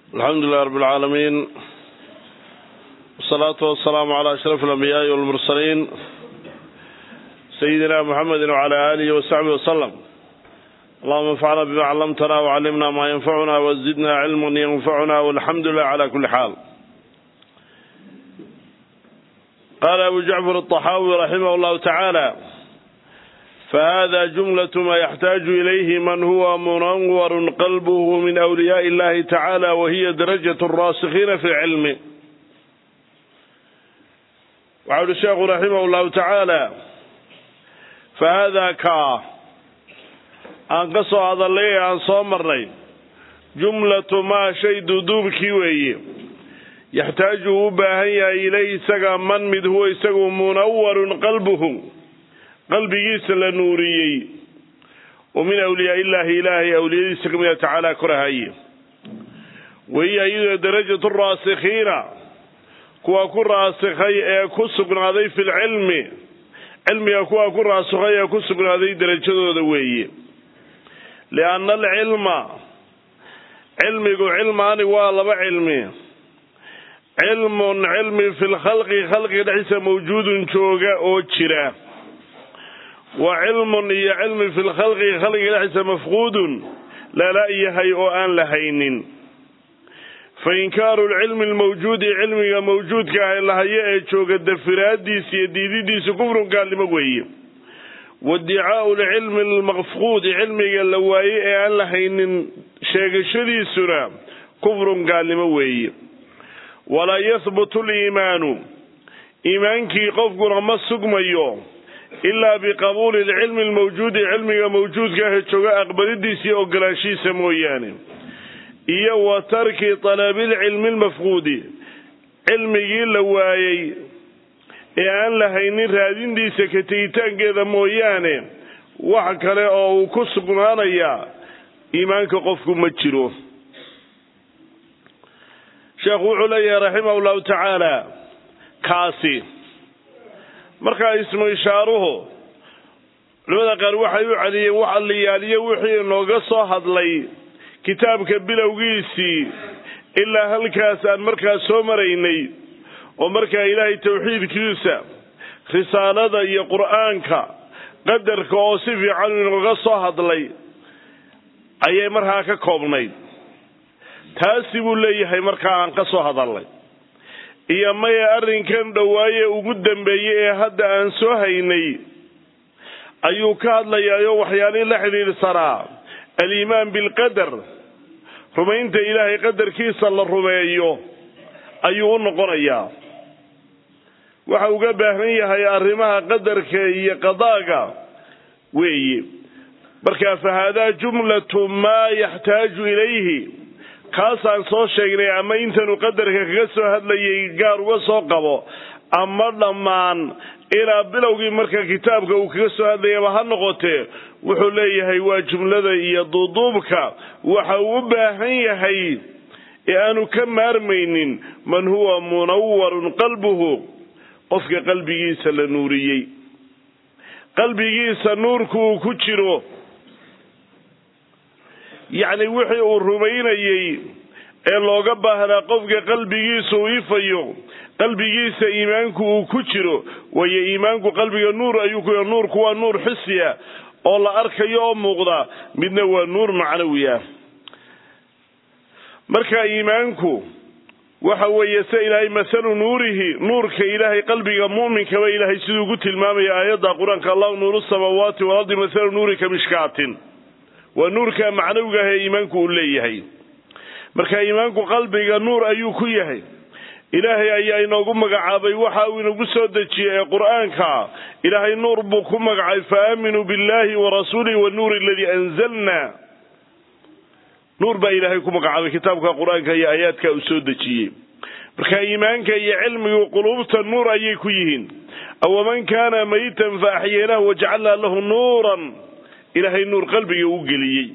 alxamdu lilah rab اlcaalamiin wsalaatu wasalaamu calaa ashraf alambiyaai walmursaliin sayidina muxamedi wcala aalihi wasaxbihi wasalam allahuma anfacna bima callamtana wcallimna maa yanfacuna wazidna cilman yanfacuna walxamdu lilah cala kuli xaal qaala abu jacfar aلطaxaawi raximah اllahu tacaala fahada jumlaة ma yaxtaaju ilayhi man huwa munawar qalbhu min awliyaءi اllahi tacala wahiya darajaة الraasikiina fi اlcilmi waxa uhi sheekhu raximah اllahu tacaala fahada kaa aan ka soo hadalnay ee aan soo marnay jumlatu maa shay duduubkii weeye yaxtaaju uu u baahan yahay ilayhi isaga man mid huwa isagu munawarun qalbuhu qalbigiisa la nuuriyey oo min awliyaa illaahi ilaahay awliyadiisa kamida tacaala korahaye wahiya iyadoo darajatu raasikhiina kuwa ku raasikhay ee ku sugnaaday fi lcilmi cilmiga kuwa ku raasikhay ee ku sugnaaday derajadooda weeye lianna alcilma cilmigu cilmaani waa laba cilmi cilmun cilmi fi lkhalqi khalqiga dhexdiisa mawjuudun jooga oo jira wa cilmun iyo cilmi fi lkhalqi khalqiga dhexdiisa mafquudun lala yahay oo aan lahaynin fa inkaaru lcilmi lmawjuudi cilmiga mawjuudka ah lahayo ee jooga dafiraadiisa iyo diididiisa kufrun gaalnimo weeye waiddicaau lcilmi lmafquudi cilmiga la waaye ee aan lahaynin sheegashadiisuna kufrun gaalnimo weeye walaa yahbutu liimaanu iimaankii qofkuna ma sugmayo ilaa biqabuuli lcilmi lmawjuudi cilmiga mawjuudka ah jooga aqbalidiisa iyo ogolaanshihiisa mooyaane iyo wa tarki talabilcilmi lmafquudi cilmigii la waayey ee aan lahaynin raadintiisa ka tegitaankeeda mooyaane wax kale oo uu ku sugnaanayaa iimaanka qofku ma jiro sheekhu wuxuu leeyahay raximah llahu tacaala kaasi markaa ismu ishaaruhu culimada qaar waxay u celiyeen wax alliyaaliyo wixii inooga soo hadlay kitaabka bilowgiisii ilaa halkaas aan markaa soo maraynay oo markaa ilaahay tawxiidkiisa risaalada iyo qur-aanka qadarka oo si fiican inooga soo hadlay ayay markaa ka koobnayd taasi buu leeyahay markaa aan ka soo hadalnay iyo maya arrinkan dhowaaye ugu dambeeyey ee hadda aan soo haynay ayuu ka hadlayaayo waxyaalihii la xidhiidhsanaa aliimaan bilqadar rumaynta ilaahay qadarkiisa la rumeeyo ayuu u noqonayaa waxa uga baahan yahay arrimaha qadarka iyo qadaaga weeye marka fa haadaa jumlatu maa yaxtaaju ilayhi kaasaan soo sheegnay ama intanuu qadarka kaga soo hadlayay gaar uga soo qabo ama dhammaan ilaa bilowgii marka kitaabka uu kaga soo hadlayaba ha noqotee wuxuu leeyahay waa jumlada iyo duuduubka waxa uu u baahan yahay ee aanu ka maarmaynin man huwa munawarun qalbuhu qofka qalbigiisa la nuuriyey qalbigiisa nuurku uu ku jiro yacni wixii uu rumaynayey ee looga baahnaa qofka qalbigiisa uu ifayo qalbigiisa iimaanku uu ku jiro waayo iimaanku qalbiga nuur ayuu ku nuurku waa nuur xisiya oo la arkayo oo muuqda midna waa nuur macnawi ah marka iimaanku waxa weeye se ilaahay masalu nuurihi nuurka ilaahay qalbiga mu'minkaba ilaahay siduu ku tilmaamaya aayadda qur-aanka allahu nuuru samaawaati walardi masalu nuurika mishkaatin waa nuurka macnawiga ah ee iimaanku uu leeyahay marka iimaanku qalbiga nuur ayuu ku yahay ilaahay ayaa inoogu magacaabay waxa uu inagu soo dejiyey ee qur-aanka ilaahay nuur buu ku magacay fa aaminuu billahi wa rasuulihi wanuuri aladii anzalna nuur baa ilaahay ku magacaabay kitaabka qur-aanka iyo aayaadka uu soo dejiyey marka iimaanka iyo cilmigu quluubta nuur ayay ku yihiin awaman kaana maytan fa axyeynaahu wajacalnaa lahu nuuran ilaahay nuur qalbiga u geliyey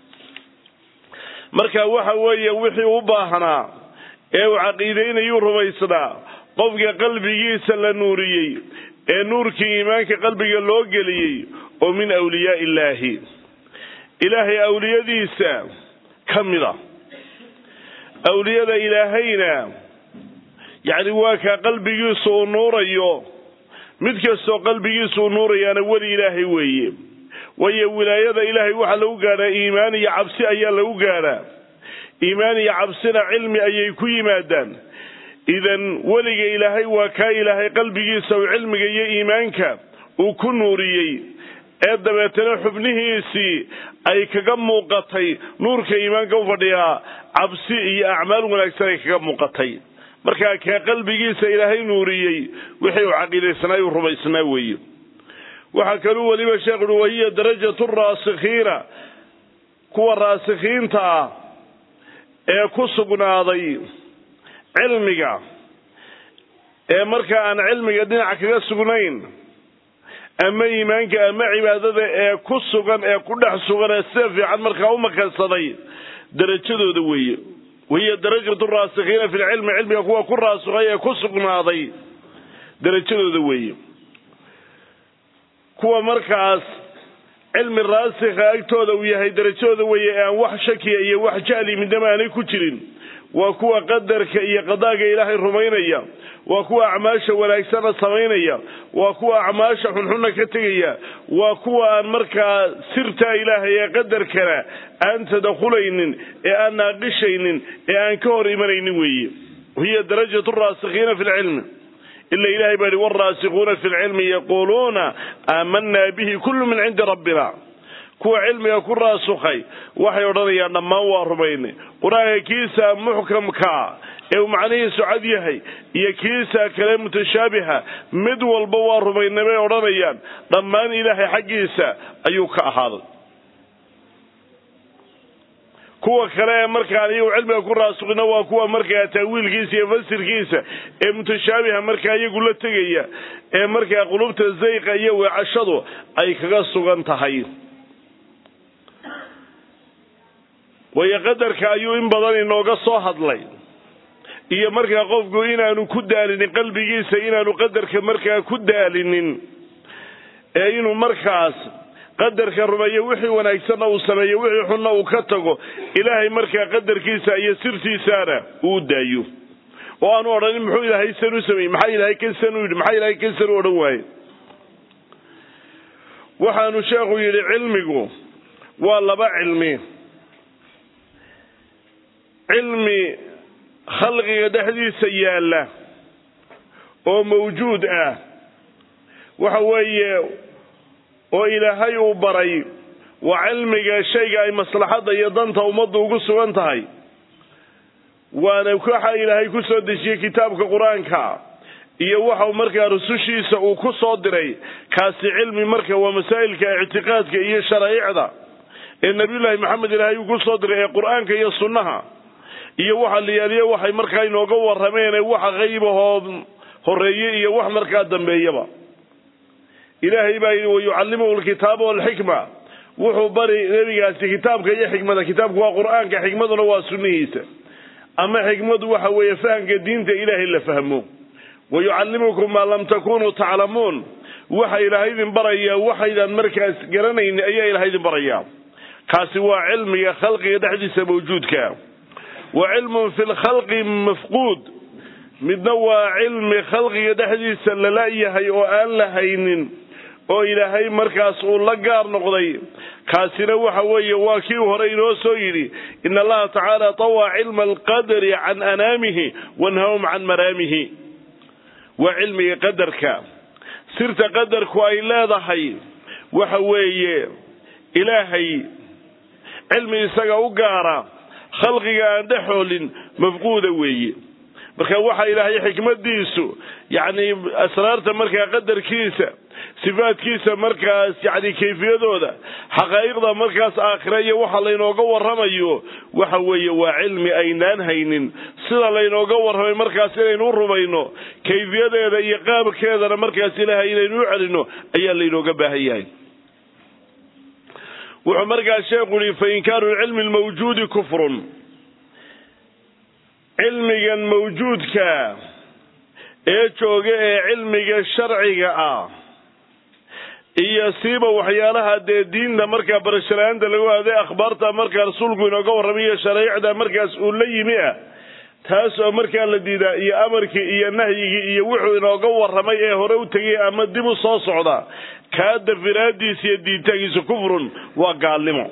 marka waxa weeye wixii u baahnaa ee uu caqiidaynayuu rumaysnaa qofka qalbigiisa la nuuriyey ee nuurkii iimaanka qalbiga loo geliyey oo min awliyaai illaahi ilaahay awliyadiisa ka mid a awliyada ilaahayna yacni waa kaa qalbigiisu uu nuurayo mid kastoo qalbigiisu uu nuurayaana weli ilaahay weeye waayo wilaayada ilaahay waxaa lagu gaadhaa iimaan iyo cabsi ayaa lagu gaadhaa iimaan iyo cabsina cilmi ayay ku yimaadaan idan weliga ilaahay waa kaa ilaahay qalbigiisa uu cilmiga iyo iimaanka uu ku nuuriyey ee dabeetana xubnihiisii ay kaga muuqatay nuurka iimaanka u fadhiyaa cabsi iyo acmaal wanaagsan ay kaga muuqatay markaa kee qalbigiisa ilaahay nuuriyey wixii uu caqiidaysnaa uu rumaysnaa weeye waxaa kaluu weliba sheekh uhi wahiya darajatu raasikhiina kuwa raasikhiinta ah ee ku sugnaaday cilmiga ee markaa aan cilmiga dhinac kaga sugnayn ama iimaanka ama cibaadada ee ku sugan ee ku dhex sugan ee sida fiican markaa u makansaday darajadooda weeye wahiya darajatu raasikhiina fi lcilmi cilmiga kuwa ku raasukhay ee ku sugnaaday darajadooda weeye kuwa markaas cilmi raasikha agtooda uu yahay darajadooda weeye ee aan wax shakiya iyo wax jahli midnama aanay ku jirin waa kuwa qadarka iyo qadaaga ilaahay rumaynaya waa kuwa acmaasha wanaagsana samaynaya waa kuwa acmaasha xunxunna ka tegaya waa kuwa aan markaa sirtaa ilaahay ee qadarkana aan tadakulaynin ee aan naaqishaynin ee aan ka hor imanaynin weeye hiya darajatu raasikhiina fi lcilmi ila ilahay baa yihi waraasikuuna fi lcilmi yaquuluuna aamanaa bihi kullu min cindi rabbina kuwa cilmiga ku raasukhay waxay odhanayaan dhammaan waa rumaynay qur-aanka kiisa muxkamkaa ee uu macnihiisu cad yahay iyo kiisa kale mutashaabiha mid walba waa rumaynay bay odhanayaan dhammaan ilaahay xaggiisa ayuu ka ahaaday kuwa kale ee markaan iyagu cilmiga ku raasukina waa kuwa markaa taawiilkiisa iyo fasirkiisa ee mutashaabiha markaa iyagu la tegaya ee markaa qulubta zayqa iyo weecashadu ay kaga sugan tahay waayo qadarka ayuu in badan inooga soo hadlay iyo markaa qofku inaanu ku daalinin qalbigiisa inaanu qadarka markaa ku daalinin ee inuu markaas qadarka rumeeyo wixii wanaagsanna uu sameeyo wixii xunna uu ka tago ilaahay markaa qadarkiisa iyo sirtiisaana uu daayo oo aanu odhanin muxuu ilaahay san u sameeyey maxaa ilaahay kan san u yidhi maxaa ilaahay kan san u odhan waaye waxaanu sheekhu yidhi cilmigu waa laba cilmi cilmi khalqiga dhexdiisa yaalla oo mawjuud ah waxa weeye oo ilaahay uu baray waa cilmiga shayga ay maslaxadda iyo danta ummaddu ugu sugan tahay waana waxa ilaahay ku soo dejiyey kitaabka qur-aanka iyo waxau markaa rusushiisa uu ku soo diray kaasi cilmi marka waa masaa'ilka ictiqaadka iyo sharaaicda ee nabiyullaahi maxamed ilaahay uu ku soo diray ee qur-aanka iyo sunnaha iyo waxa layaaliyo waxay markaa inooga warrameen waxa qaybahoo horeeye iyo wax markaa dambeeyaba ilaahay baa yidhi wayucallimuhu alkitaaba walxikma wuxuu bari nebigaasi kitaabka iyo xikmada kitaabku waa qur-aanka xikmaduna waa sunnihiisa ama xikmadu waxa weeye fahamka diinta ilaahay la fahmo wayucallimukum maa lam takunuu taclamuun waxa ilaahay idin barayaa waxaydan markaas garanayn ayaa ilahay idin barayaa kaasi waa cilmiga khalqiga dhexdiisa mawjuudka wa cilmun fi lkhalqi mafquud midna waa cilmi khalqiga dhexdiisa lala-yahay oo aan la haynin oo ilaahay markaas uu la gaar noqday kaasina waxa weeye waa kii hore inoo soo yidhi ina allaha tacaala tawaa cilma alqadari can anaamihi wanhahum can maraamihi waa cilmiga qadarka sirta qadarku ay leedahay waxa weeye ilaahay cilmi isaga u gaara khalqiga aan dhexoolin mafquuda weeye marka waxa ilaahay xikmadiisu yacni asraarta markaa qadarkiisa sifaadkiisa markaas yacni kayfiyadooda xaqaa'iqda markaas aakhira iyo waxa laynooga warramayo waxa weeye waa cilmi aynaan haynin sida laynooga warramay markaas inaynu u rumayno kayfiyadeeda iyo qaabkeedana markaas ilaahay inaynu u celino ayaa laynooga baahan yahay wuxuu markaas sheekhu yihi fa inkaaru lcilmi lmawjuudi kufrun cilmigan mawjuudka ee jooga ee cilmiga sharciga ah iyo siiba waxyaalaha dee diinta markaa barashalaanta lagu aaday akhbaarta markaa rasuulku inooga warramayo shareicda markaas uu la yimi ah taas oo markaa la diidaa iyo amarkii iyo nahyigii iyo wuxuu inooga warramay ee hore u tegay ama dib u soo socda kaa dafiraadiisa iyo diintaankiisa kufrun waa gaalnimo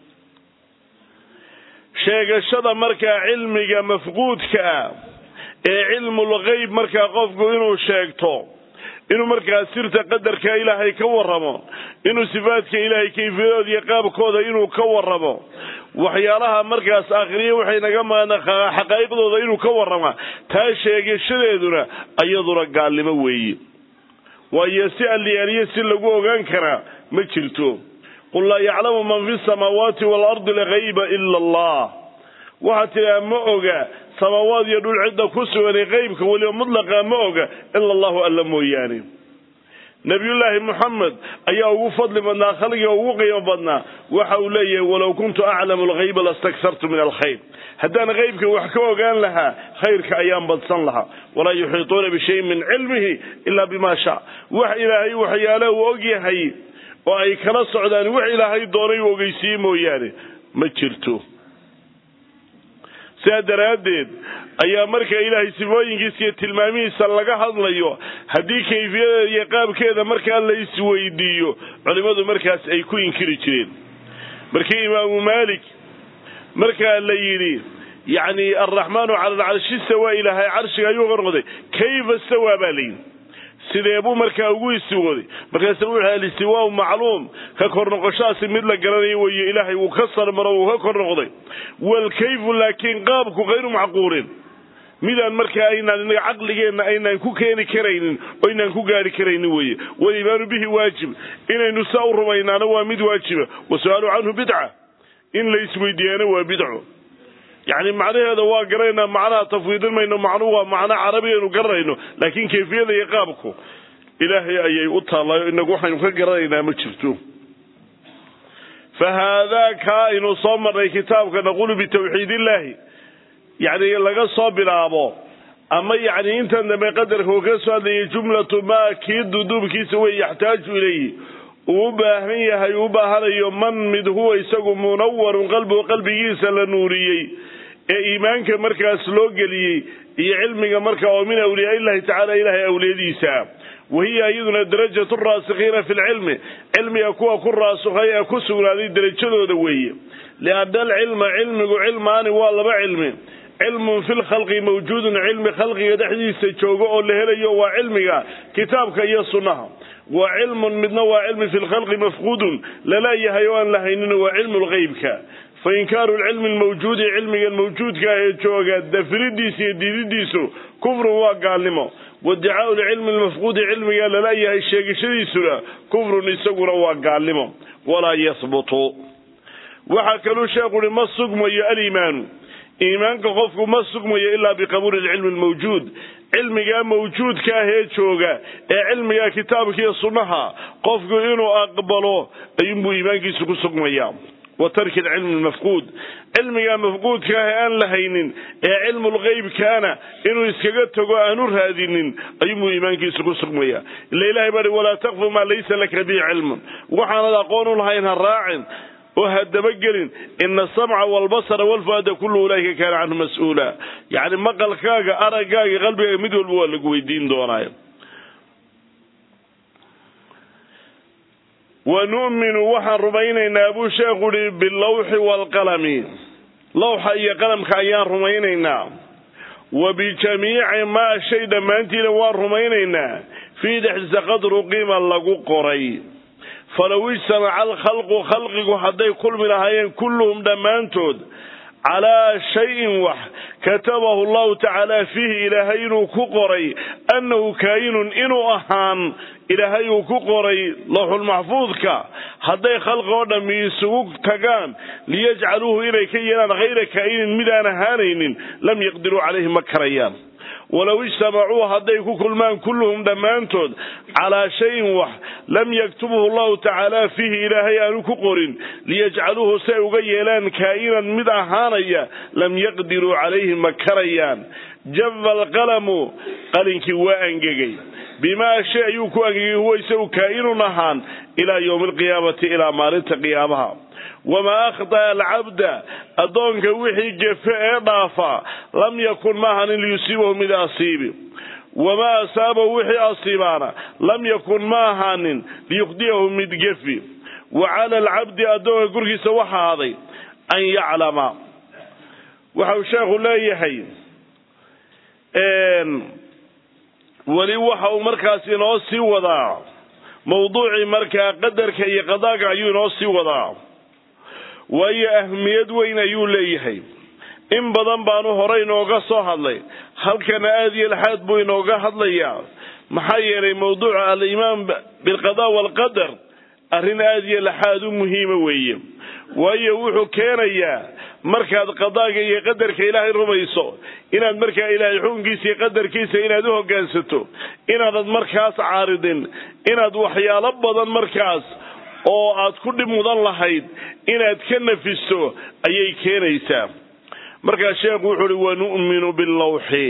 sheegashada markaa cilmiga mafquudka ah ee cilmul geyb markaa qofku inuu sheegto inuu markaa sirta qadarka ilaahay ka warramo inuu sifaadka ilaahay kayfiyadooda iyo qaabkooda inuu ka warramo waxyaalaha markaas akhriya waxay naga maqan xaqaa'iqdooda inuu ka warrama taa sheegashadeeduna iyaduna gaalnimo weeye waayo si alliyaaliyo si lagu ogaan karaa ma jirto qul laa yaclamu man fi samaawaati waalardi alghayba ila allah waxaad tidhaha ma oga samaawaad iyo dhul cidda ku suganay qeybka weliba mudlaqa ma oga ila allahu alla mooyaane nabiyullaahi moxamed ayaa ugu fadli badnaa khalqiga ugu qiimo badnaa waxa uu leeyahay walow kuntu aclamu alghayba lastaksartu min alkhayr haddaan qeybka wax ka ogaan lahaa khayrka ayaan badsan lahaa walaa yuxiituuna bishayin min cilmihi ilaa bima sha wax ilaahay waxyaalaha uu ogyahay oo ay kala socdaan wax ilaahay doonay uu ogeysiiye mooyaane ma jirto sidaa daraaddeed ayaa marka ilaahay sifooyinkiisa iyo tilmaamihiisa laga hadlayo haddii kayfiyadeeda iyo qaabkeeda markaa la isweydiiyo culimmadu markaas ay ku inkiri jireen markii imaamu maalik markaa la yidhi yacni alraxmaanu cala alcarshi stawaa ilaahay carshiga ayuu qorqoday kayfa stawaa baa layidhi sidee buu markaa ugu istiwooday markaasna wuxuu alistiwaau macluum ka kor noqoshaasi mid la garanayo weeye ilaahay wuu ka sarmaro wuu ka kor noqday walkayfu laakiin qaabku hayru macquulin midaan markaa aynaan inaga caqligeenna aynaan ku keeni karaynin oo aynaan ku gaari karaynin weeye waliimaanu bihi waajib inaynu saa u rumaynaana waa mid waajiba wasu-aalu canhu bidca in la isweydiiyaana waa bidco yacni macnaheeda waa garanaynaa macnaha tafwiidin mayno macnuhu waa macno carabigaynu garanayno laakiin kayfiyada iyo qaabku ilaahay ayay u taallaayo inagu waxaynu ka garanaynaa ma jirto fa haadaa kaa aynu soo marnay kitaabka naqulu bitawxiid illaahi yacni laga soo bilaabo ama yacni intan dambe qadarka uu ka soo hadlayay jumlatu maa kii duduubkiisa wey yaxtaaju ilayhi uu u baahan yahay uu u baahanayo man mid huwa isagu munawarun qalbigu qalbigiisa la nuuriyey ee iimaanka markaas loo geliyey iyo cilmiga marka oo min awliyaa illahi tacala ilahay awliyadiisa wahiya iyaduna darajatu raasikiina fi lcilmi cilmiga kuwa ku raasukhay ee ku sugnaaday derajadooda weeye lianna alcilma cilmigu cilmaani waa laba cilmi cilmun fi lkhalqi mawjuudun cilmi khalqiga dhexdiisa joogo oo la helayo waa cilmiga kitaabka iyo sunnaha wa cilmun midna waa cilmi fi lkhalqi mafquudun laleeyahay oo aan lahaynin waa cilmu lgeybka fa inkaaru lcilmi lmawjuudi cilmigan mawjuudka ah ee jooga dafiridiisa iyo diididiisu kufrun waa gaalnimo wadicaau lcilmi lmafquudi cilmiga laleeyahay sheegashadiisuna kufrun isaguna waa gaalnimo walaa yahbutu waxaa kaluu sheekhu uhi ma sugmayo aliimaanu iimaanka qofku ma sugmayo ilaa biqabuuli lcilmi lmawjuud cilmigaa mawjuudka ah ee jooga ee cilmiga kitaabkiiyo sunnaha qofku inuu aqbalo ayuunbuu iimaankiisu ku sugmaya wa tarki alcilmi lmafquud cilmigaa mafquudka ah ee aan la haynin ee cilmulgeybkaana inuu iskaga tago aanu raadinin ayuunbuu iimaankiisu ku sugmaya ila ilahay baa walaa takfu maa laysa laka bihi cilmun waxaanad aqoon u lahayn ha raacin oo ha dabagelin ina asamca walbasara walfuada kullu ulaa'ika kaana canhu mas-uula yacni maqalkaaga araggaaga qalbigaaga mid walba waa lagu weydiin doonaayo wa nu'minu waxaan rumaynaynaa buu sheekhu uhi bilawxi waalqalami lawxa iyo qalamka ayaan rumaynaynaa wa bijamiici maa shay dhammaantiina waan rumaynaynaa fii dhexdiisa qadru qiima lagu qoray falow ijtamaca alkhalqu khalqigu hadday kulmi lahaayeen kulluhum dhammaantood calaa shayin wax katabahu allahu tacaala fiihi ilaahay inuu ku qoray annahu kaayinun inuu ahaan ilaahay uu ku qoray lawxulmaxfuudka hadday khalqi oo dhammi isugu tagaan liyajcaluuhu inay ka yeelaan hayra kaa'inin midaan ahaanaynin lam yaqdiruu calayhi ma karayaan walow ijtamacuu hadday ku kulmaan kulluhum dhammaantood calaa shayin wax lam yaktubhu allahu tacaala fiihi ilaahay aanu ku qorin liyajcaluuhu si ay uga yeelaan kaa'inan mid ahaanaya lam yaqdiruu calayhi ma karayaan java alqalamu qalinkii waa angegay bimaa shay ayuu ku angegay huwa isagu kaa'inun ahaan ilaa yowmi alqiyaamati ilaa maalinta qiyaamaha wamaa akhda'a alcabda addoonka wixii gefe ee dhaafa lam yakun maahanin liyusiibahu mid asiibi wamaa asaabahu wixii asiibaana lam yakun ma ahaanin liyukhdiyahu mid gefi wa cala alcabdi addoonka korkiisa waxa ahaaday an yaclama waxa uu sheekhu leeyahay weli waxa uu markaas inoo sii wadaa mawduucii markaa qadarka iyo qadaaga ayuu inoo sii wadaa waayo ahmiyad weyn ayuu leeyahay in badan baanu hore inooga soo hadlay halkana aada iyo laxaad buu inooga hadlayaa maxaa yeelay mawduuca alimaan bilqada waalqadar arrin aada iyo laxaad u muhiima weeye waayo wuxuu keenayaa markaad qadaaga iyo qadarka ilaahay rumayso inaad markaa ilaahay xukunkiisa iyo qadarkiisa inaad u hoggaansato inaanad markaas caaridin inaad waxyaalo badan markaas oo aad ku dhib mudan lahayd inaad ka nafisto ayay keenaysaa markaa sheekhu wuxu uhi wanu'minu billawxi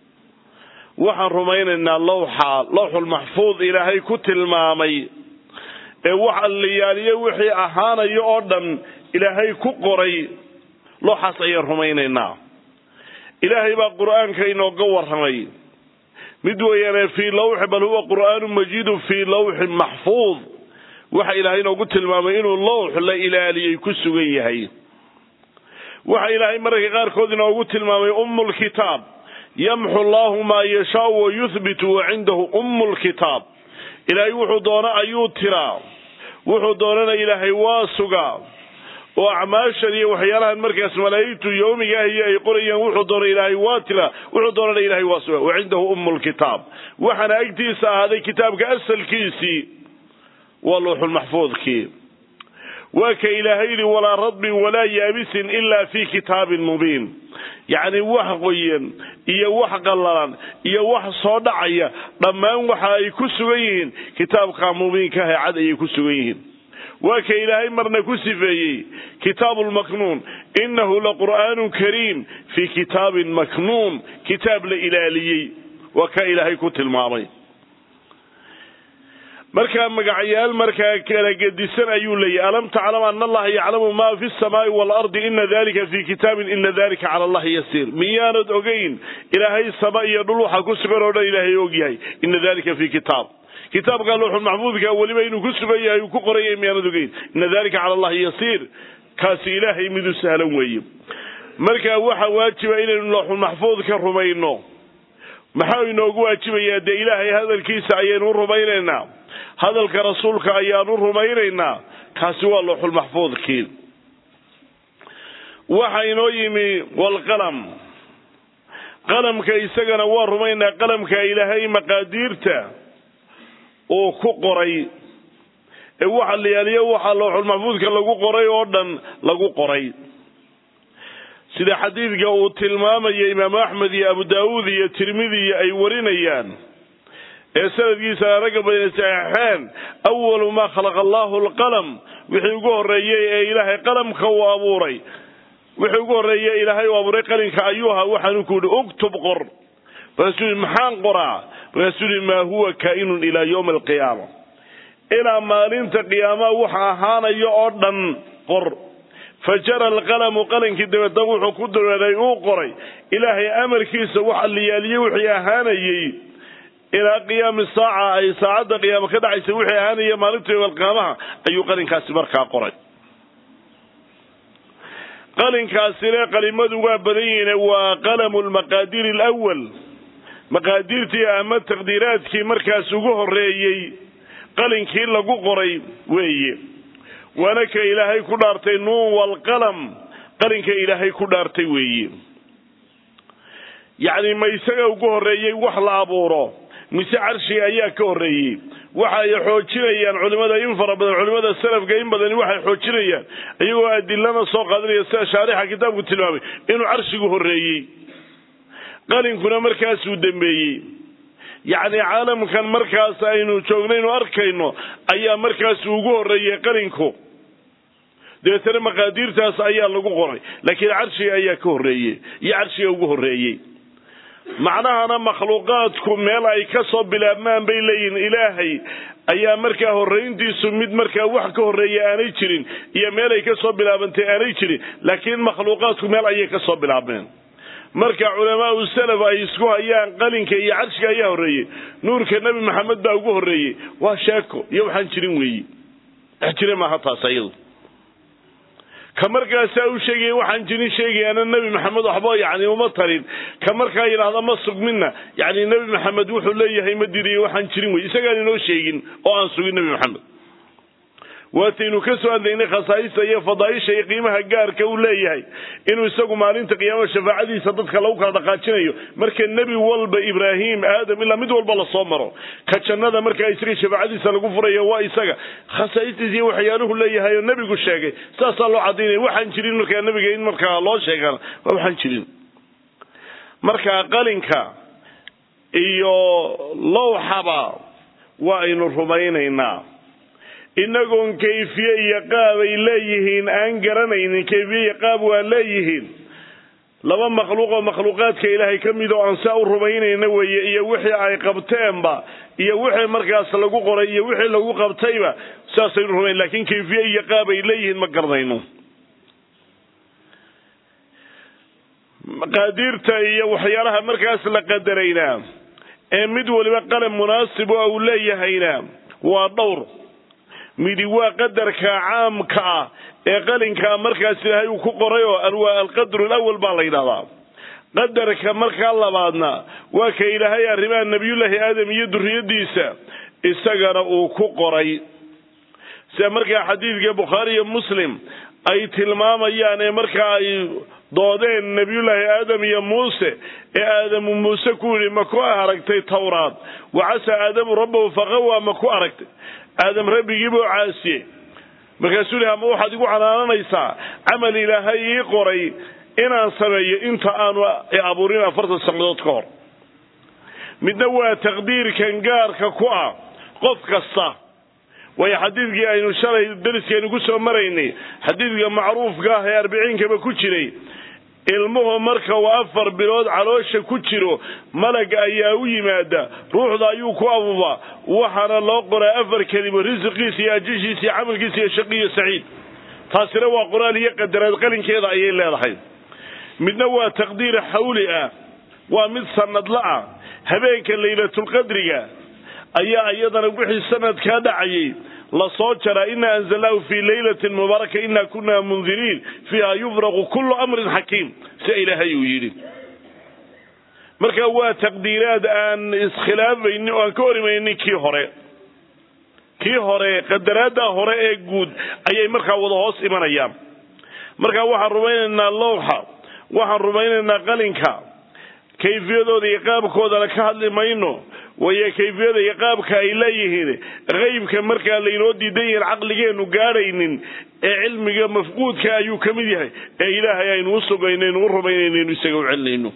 waxaan rumaynaynaa lawxa lawxulmaxfuud ilaahay ku tilmaamay ee wax alliyaaliyo wixii ahaanayo oo dhan ilaahay ku qoray looxaas ayaan rumaynaynaa ilaahay baa qur'aanka inooga warramay mid weeyaane fii lawxi bal huwa qur'aanu majiidu fii lawxin maxfuud waxa ilaahay inoogu tilmaamay inuu lawx la ilaaliyey ku sugan yahay waxa ilaahay mararka qaarkood inoogu tilmaamay ummu lkitaab yamxu allahu maa yashaau wa yuhbitu wa cindahu ummu lkitaab ilaahay wuxuu doono ayuu tiraa wuxuu doonana ilaahay waa sugaa oo acmaashan iyo waxyaalahan markaas malaa'igtu yowmiga ahiyo ay qorayaan wuxuu doono ilaahay waa tiraa wuxuu doonana ilaahay waa sugaa wa cindahu ummu lkitaab waxaana agtiisa ahaaday kitaabka asalkiisii waa luuxulmaxfuudkii waa ka ilaahay yidhi walaa radbin walaa yaabisin ilaa fii kitaabin mubiin yacni wax qoyan iyo wax qallalan iyo wax soo dhacaya dhammaan waxa ay ku sugan yihiin kitaabka mubiinka ah ee cad ayay ku sugan yihiin waa ka ilaahay marna ku sifeeyey kitaabu lmaknuun innahu laqur'aanun kariim fii kitaabin maknuun kitaab la ilaaliyey waa ka ilaahay ku tilmaamay markaa magacyaal markaa kala gedisan ayuu leeyahy alam taclam ana allaha yaclamu ma fi samaa'i waalardi ina dalika fi kitaabin ina dalika cala allahi yasiir miyaanad ogeyn ilaahay sama iyo dhul waxa ku sugan oo dhan ilaahay og yahay ina dalika fi kitaab kitaabka luuxul maxfuudka weliba inuu ku sugan yahay uu ku qoraya miyaanad ogeyn ina dalika cala allahi yasiir kaasi ilaahay midu sahlan weeye marka waxa waajiba inaynu luuxul maxfuudka rumayno maxaa inoogu waajibayaa dee ilaahay hadalkiisa ayaynu u rumaynaynaa hadalka rasuulka ayaanu rumaynaynaa kaasi waa looxulmaxfuudkii waxa inoo yimi walqalam qalamka isagana waa rumaynaa qalamka ilaahay maqaadiirta uu ku qoray ee waxa layaaliyo waxaa looxulmaxfuudka lagu qoray oo dhan lagu qoray sida xadiidka uu tilmaamaya imaamu axmed iyo abu daawuud iyo tirmidiya ay warinayaan ee sanadkiisa ragga badan saxeexeen awalu maa khalaqa allahu alqalam wixii ugu horreeyey ee ilaahay qalamka uu abuuray wixii ugu horreeyey ilaahay uu abuuray qalinka ayuu ahaa waxaanu ku yihi uktub qor markaasuu yihi maxaan qoraa markaasuu yihi maa huwa kaa'inun ilaa yowmi alqiyaama ilaa maalinta qiyaamaha waxa ahaanayo oo dhan qor fajara alqalamu qalankii dabeedna wuxuu ku dareeray uu qoray ilaahay amarkiisa waxa liyaaliyey wixii ahaanayey ilaa qiyaami saaca ay saacadda qiyaamo ka dhacaysa wixii ahaanaya maalinta yowalqiyaamaha ayuu qalinkaasi markaa qoray qalinkaasina qalimadu waa badan yihiin waa qalamu lmaqaadiir alawal maqaadiirtii ama taqdiiraadkii markaas ugu horreeyey qalinkii lagu qoray weeye waana ka ilaahay ku dhaartay nuun walqalam qalinka ilaahay ku dhaartay weeye yacni ma isaga ugu horreeyey wax la abuuro mise carshiga ayaa ka horreeyey waxa ay xoojinayaan culimada in fara badan culimada salafka in badani waxay xoojinayaan iyagoo adilana soo qaadanaya sida shaarixa kitaabku tilmaamay inuu carshigu horreeyey qalinkuna markaasuu dambeeyey yacni caalamkan markaas aynu joognaynu arkayno ayaa markaasu ugu horreeyey qalinku dabeetana maqaadiirtaas ayaa lagu qoray laakiin carshiga ayaa ka horreeyey iyo carshiga ugu horreeyey macnahana makhluuqaadku meel ay ka soo bilaabmaan bay leeyihiin ilaahay ayaa markaa horrayntiisu mid markaa wax ka horreeya aanay jirin iyo meel ay ka soo bilaabantay aanay jirin laakiin makhluuqaadku meel ayay ka soo bilaabmeen marka culamaau salaf ay isku hayaan qalinka iyo carshiga ayaa horreeyey nuurka nebi maxamed baa ugu horreeyey waa sheeko iyo waxaan jirin weeyi wax jira maaha taas ayadu ka markaasaa u sheegaya waxaan jirin sheegayaana nebi maxamed waxba yani uma tarin ka markaa yidhaahda ma sugminna yani nebi maxamed wuxuu leeyahay ma diriyo waxaan jirin wey isagaan inoo sheegin oo aan sugin nebi maxamed waataynu ka soo hadlaynay khasaa'ista iyo fadaaisha iyo qiimaha gaarka uu leeyahay inuu isagu maalinta qiyaama shafaacadiisa dadka lagu kala dhaqaajinayo marka nebi walba ibraahim aadam ilaa mid walba lasoo maro ka jannada markaa isaga shafaacadiisa lagu furayo waa isaga khasaa'istiisa iyo waxyaaluhu leeyahay oo nebigu sheegay saasaa loo cadaynaya waxaan jirin markaa nebiga in markaa loo sheegana waa waxaan jirin marka qalinka iyo lowxaba waa aynu rumaynaynaa inagoon kayfiye iyo qaab ay leeyihiin aan garanaynin kayfiye iyo qaab waa leeyihiin laba makhluuq oo makhluuqaadka ilaahay ka mid oo aan saa u rumaynayna weeye iyo wixii ay qabteenba iyo wixii markaas lagu qoray iyo wixii lagu qabtayba saasaynu rumayn lakin kayfiye iyo qaab ay leeyihiin ma garanayno maqaadiirta iyo waxyaalaha markaas la qadarayna ee mid waliba qalan munaasib oo uu leeyahayna waa dhowr midi waa qadarka caamka ah ee qalinkaa markaas ilaahay uu ku qoray oo waa alqadru lawal baa la yidhahdaa qadarka markaa labaadna waa ka ilaahay arrimaha nebiyullaahi aadam iyo duriyadiisa isagana uu ku qoray sida markaa xadiidka bukhaari iyo muslim ay tilmaamayaan ee markaa ay doodeen nebiyullaahi aadam iyo muuse ee aadamu muuse ku yidhi ma ku aragtay tawraad wacasa aadamu rabbahu faqawa ma ku aragtay aadam rabbigiibuu caasiyey markaasuu lihi ama waxaad igu canaananaysaa camal ilaahay ii qoray inaan sameeyo inta aanu abuurin afartan sannadood ka hor midna waa taqdiirkan gaarka ku ah qof kasta waayo xadiidkii aynu shalay dariskaynu ku soo maraynay xadiidka macruufka ah ee arbiciinkaba ku jiray ilmuhu marka uu afar bilood caloosha ku jiro malag ayaa u yimaada ruuxda ayuu ku abuubaa waxaana loo qoraa afar kelimo risiqiisa iyo ajishiisa iyo camalkiisa iyo shaqiyo saciid taasina waa qoraal iyo qadaraad qalinkeeda ayay leedahay midna waa taqdiir xawli ah waa mid sanadla ah habeenka laylatulqadriga ayaa iyadana wixii sanadkaa dhacayay lasoo jaraa ina anzalnaahu fii laylatin mubaaraka ina kuna mundiriin fiiha yufraqu kullu amrin xakiim sia ilaahay uu yidhi marka waa taqdiiraad aan iskhilaabaynin oo aan ka horimaynin kii hore kii hore qadaraadda hore ee guud ayay markaa wada hoos imanayaan marka waxaan rumaynaynaa lowxa waxaan rumaynaynaa qalinka kayfiyadooda iyo qaabkoodana ka hadli mayno wayo kayfiyada iyo qaabka ay leeyihiin qeybka markaa laynoo diidan yahin caqligeenu gaadhaynin ee cilmiga mafquudka ayuu ka mid yahay ee ilaahay aynu u sugaynaynu u rumaynaynu isaga u celinayno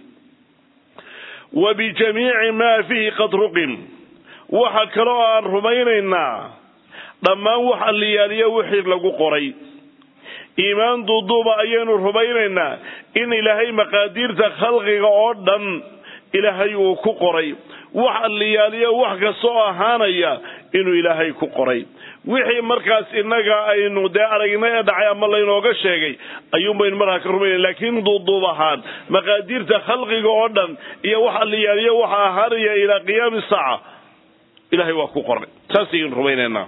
wa bijamiici maa fiihi qad ruqim waxa kale oo aan rumaynaynaa dhammaan wax alliyaaliyo wixii lagu qoray iimaan duuduuba ayaynu rumaynaynaa in ilaahay maqaadiirta khalqiga oo dhan ilaahay uu ku qoray wax alliyaaliyo wax kastoo ahaanaya inuu ilaahay ku qoray wixii markaas innaga aynu dee aragnay ee dhacay ama laynooga sheegay ayuunbaynu markaa ka rumayna laakiin duuduub ahaan maqaadiirta khalqiga oo dhan iyo wax alliyaaliyo waxa ahaanaya ilaa qiyaami saaca ilahay waa ku qoray saasaynu rumaynaynaa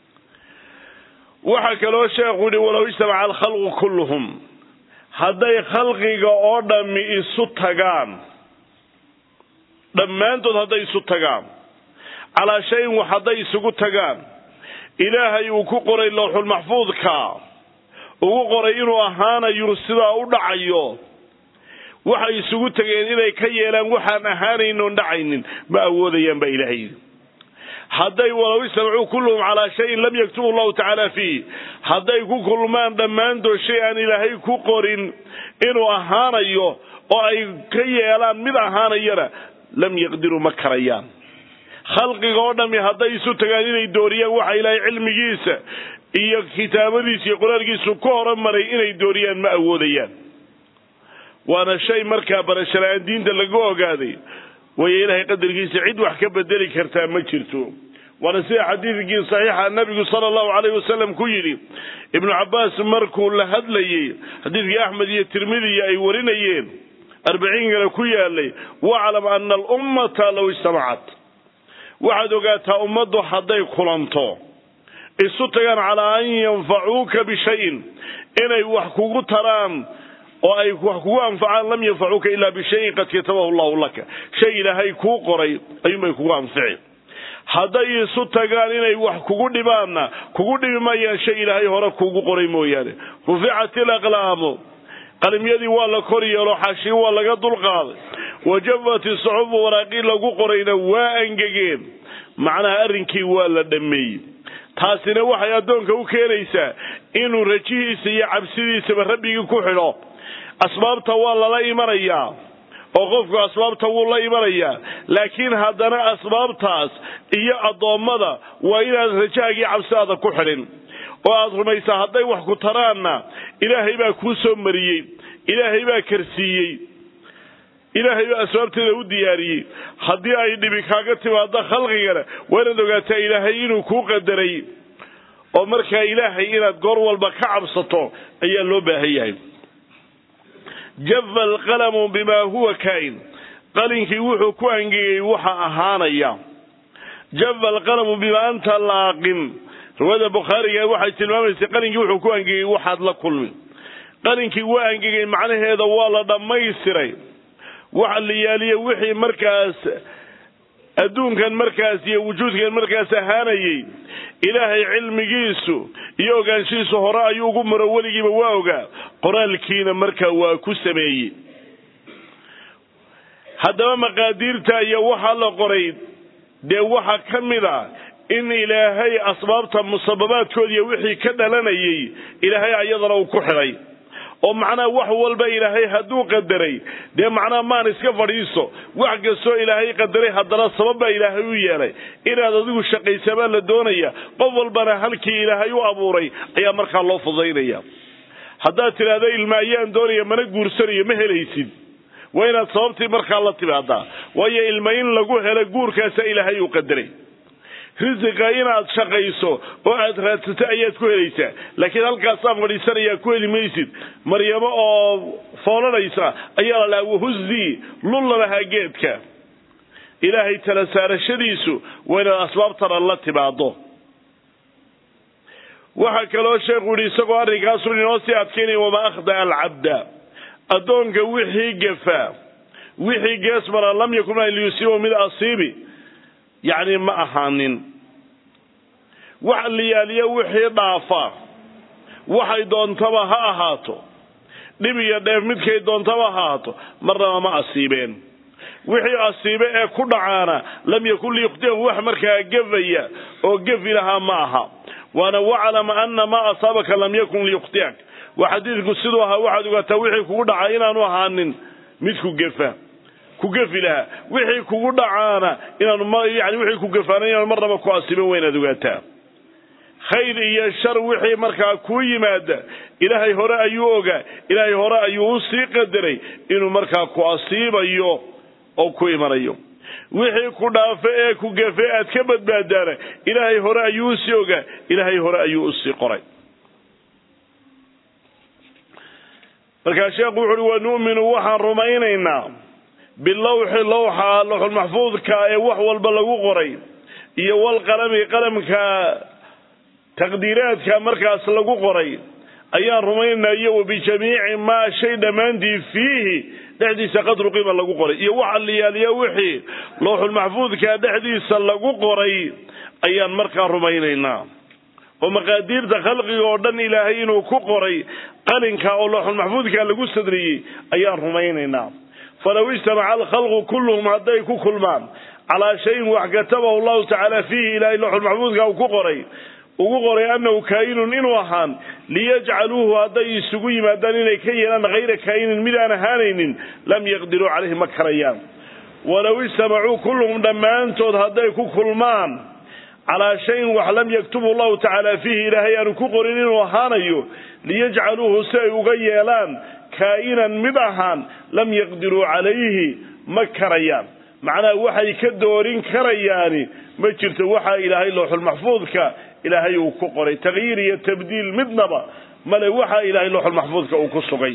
waxaa kaloo sheekhu yihi walow ijtamaca alkhalqu kulluhum hadday khalqiga oo dhammi isu tagaan dhammaantood hadday isu tagaan calaa shayin wax hadday isugu tagaan ilaahay uu ku qoray lowxulmaxfuudka ugu qoray inuu ahaanayo sidaa u dhacayo waxay isugu tageen inay ka yeelaan waxaan ahaanayn oon dhacaynin ma awoodayaan baa ilaahay yidhi hadday walow istamacuu kulluhum calaa shayin lam yaktubu llahu tacaala fiih hadday ku kulmaan dhammaantood shay aan ilaahay ku qorin inuu ahaanayo oo ay ka yeelaan mid ahaanayana lam yaqdiruu ma karayaan khalqiga oo dhami hadday isu tagaan inay dooriyaan waxa ilaahay cilmigiisa iyo kitaabadiisa iyo qoraalkiisu ku horumaray inay dooriyaan ma awoodayaan waana shay markaa barashala-aan diinta laga ogaaday waayo ilaahay qadarkiisa cid wax ka bedeli kartaa ma jirto waana sida xadiidkii saxiixa nabigu sala allahu calayh wasalam ku yidhi ibnu cabbaas markuu la hadlayey xadiidkii axmed iyo tirmidiya ay warinayeen arbaciinkana ku yaalay waclam ana alummata low ijtamacat waxaad ogaataa ummaddu hadday kulanto isu tagaan calaa an yanfacuuka bishayin inay wax kugu taraan oo ay wax kugu anfacaan lam yanfacuuka ilaa bishayin qad katabahu llahu laka shay ilaahay kuu qoray ayuunbay kugu anfici hadday isu tagaan inay wax kugu dhibaanna kugu dhibi mayaan shay ilaahay hore kuugu qoray mooyaane ruficat ilaqlaamu qalimyadii waa la kor yeelo xashii waa laga dulqaaday wajafat isuxufu waraaqii lagu qorayna waa angegeen macnaha arrinkii waa la dhammeeyey taasina waxay addoonka u keenaysaa inuu rajihiisa iyo cabsidiisaba rabbigii ku xidho asbaabta waa lala imanayaa oo qofku asbaabta wuu la imanayaa laakiin haddana asbaabtaas iyo addoommada waa inaad rajahaagii cabsidaada ku xidhin oo aada rumaysaa hadday wax ku taraanna ilaahay baa kuu soo mariyey ilaahay baa karsiiyey ilaahay baa asbaabteeda u diyaariyey haddii ay dhibi kaaga timaado khalqigana waa inaad ogaataa ilaahay inuu kuu qadaray oo markaa ilaahay inaad goor walba ka cabsato ayaa loo baahan yahay jafa alqalamu bimaa huwa kaa'in qalinkii wuxuu ku angegay waxa ahaanaya jafa alqalamu bimaa anta laaqin riwaayada bukhaariga waxay tilmaamaysa qalinkii wuxuu ku angegay waxaad la kulmi qalinkii waa angegay macnaheeda waa la dhammaystiray waxa la yaaliye wixii markaas adduunkan markaas iyo wujuudkan markaas ahaanayey ilaahay cilmigiisu iyo ogaanshihiisu hore ayuu ugu maro weligiiba waa ogaa qoraalkiina markaa waa ku sameeyey haddaba maqaadiirta iyo waxaa la qoray dee waxaa ka mid a in ilaahay asbaabta musababaadkood iyo wixii ka dhalanayay ilaahay ayadana uu ku xidhay oo macnaha wax walba ilaahay hadduu qadaray dee macnaha maan iska fadhiiso wax kastoo ilaahay qadaray haddana sabab baa ilaahay u yeelay inaad adigu shaqaysamaa la doonaya qof walbana halkii ilaahay u abuuray ayaa markaa loo fudaynaya haddaad tidhaahdo ilma ayaan doonaya mana guursanayo ma helaysid waa inaad sababtii markaa la timaadaa waayo ilma in lagu helo guurkaasa ilaahay uu qadaray risiqa inaad shaqayso oo aad raadsato ayaad ku helaysaa laakiin halkaasaan fadhiisanayaa ku heli maysid maryamo oo foolanaysa ayaa la dhaha wahuzii lulla lahaa geedka ilaahay tala saarashadiisu waa inaad asbaabtana la timaado waxaa kaloo sheekhu yihi isagoo arrinkaasu inoo sii adkaynaya wamaa akhdaa alcabda addoonka wixii gafaa wixii geesmara lam yakun liyusiiba mid asiibi yacni ma ahaanin wax liyaaliyo wixii dhaafa waxay doontaba ha ahaato dhib iyo dheef midkay doontaba ha ahaato marnaba ma asiibeen wixii asiibe ee ku dhacaana lam yakun liyukhtiyahu wax markaa gefaya oo gefi lahaa ma aha waana waclam ana maa asaabaka lam yakun liyukhtiyak waa xadiidku siduu ahaa waxaad ogaataa wixii kugu dhaca inaanu ahaanin mid ku gefa ku gefi lahaa wixii kugu dhacaana inaanu yani wixii ku gefaana inaanu marnaba ku asiiban waa inaad ogaataa khayr iyo shar wixii markaa kuu yimaada ilaahay hore ayuu ogaa ilaahay hore ayuu u sii qadaray inuu markaa ku asiibayo oo ku imanayo wixii ku dhaafe ee ku gefe aad ka badbaadaana ilaahay hore ayuu usii ogaa ilaahay hore ayuu usii qoray markaa sheekhu wuxu uhi wanu'minu waxaan rumaynaynaa bilawxi lawxa lawxulmaxfuudka ee wax walba lagu qoray iyo walqalami qalamka taqdiiraadka markaas lagu qoray ayaan rumaynaynaa iyo wabijamiici maa shay dhammaantii fiihi dhexdiisa qadru qiima lagu qoray iyo waxa liyaaliya wixii lawxulmaxfuudka dhexdiisa lagu qoray ayaan markaa rumaynaynaa oo maqaadiirta khalqiga oo dhan ilaahay inuu ku qoray qalinka oo lawxulmaxfuudka lagu sadriyey ayaan rumaynaynaa falow ijtamaca alkhalqu kulluhum hadday ku kulmaan calaa shayin wax katabahu llahu tacaala fiihi ilaahay lawxulmaxfuudka uu ku qoray ugu qoray annahu kaa'inun inuu ahaan liyajcaluuhu hadday isugu yimaadaan inay ka yeelaan hayra kaa'inin mid aan ahaanaynin lam yaqdiruu calayhi ma karayaan walow ijtamacuu kulluhum dhammaantood hadday ku kulmaan calaa shayin wax lam yaktubu llahu tacaala fiihi ilaahay aanu ku qorin inuu ahaanayo liyajcaluuhu si ay uga yeelaan kaa'inan mid ahaan lam yaqdiruu calayhi ma karayaan macnaha waxay ka doorin karayaani ma jirto waxaa ilaahay looxulmaxfuudka ilaahay uu ku qoray takyiir iyo tabdiil midnaba male waxaa ilaahay looxulmaxfuudka uu ku sugay